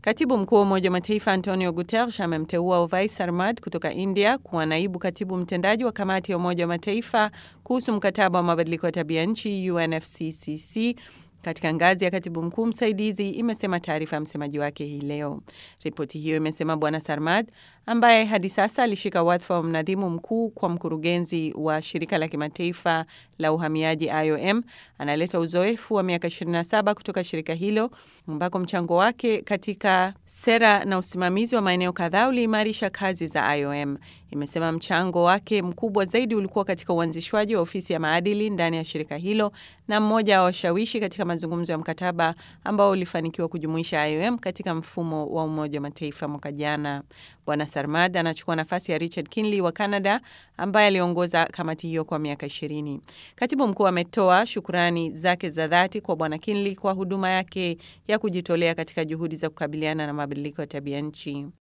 Katibu mkuu wa Umoja wa Mataifa Antonio Guterres amemteua Ovais Sarmad kutoka India kuwa naibu katibu mtendaji wa kamati ya Umoja wa Mataifa kuhusu mkataba wa mabadiliko ya tabia nchi UNFCCC katika ngazi ya katibu mkuu msaidizi, imesema taarifa ya msemaji wake hii leo. Ripoti hiyo imesema Bwana Sarmad ambaye hadi sasa alishika wadhifa wa mnadhimu mkuu kwa mkurugenzi wa shirika la kimataifa la uhamiaji IOM analeta uzoefu wa miaka 27 kutoka shirika hilo ambako mchango wake katika sera na usimamizi wa maeneo kadhaa uliimarisha kazi za IOM. Imesema mchango wake mkubwa zaidi ulikuwa katika uanzishwaji wa ofisi ya maadili ndani ya shirika hilo na mmoja wa washawishi katika mazungumzo ya mkataba ambao ulifanikiwa kujumuisha IOM katika mfumo wa Umoja wa Mataifa mwaka jana. Bwana Sarmad anachukua nafasi ya Richard Kinley wa Canada ambaye aliongoza kamati hiyo kwa miaka ishirini. Katibu mkuu ametoa shukurani zake za dhati kwa Bwana Kinley kwa huduma yake ya kujitolea katika juhudi za kukabiliana na mabadiliko ya tabia nchi.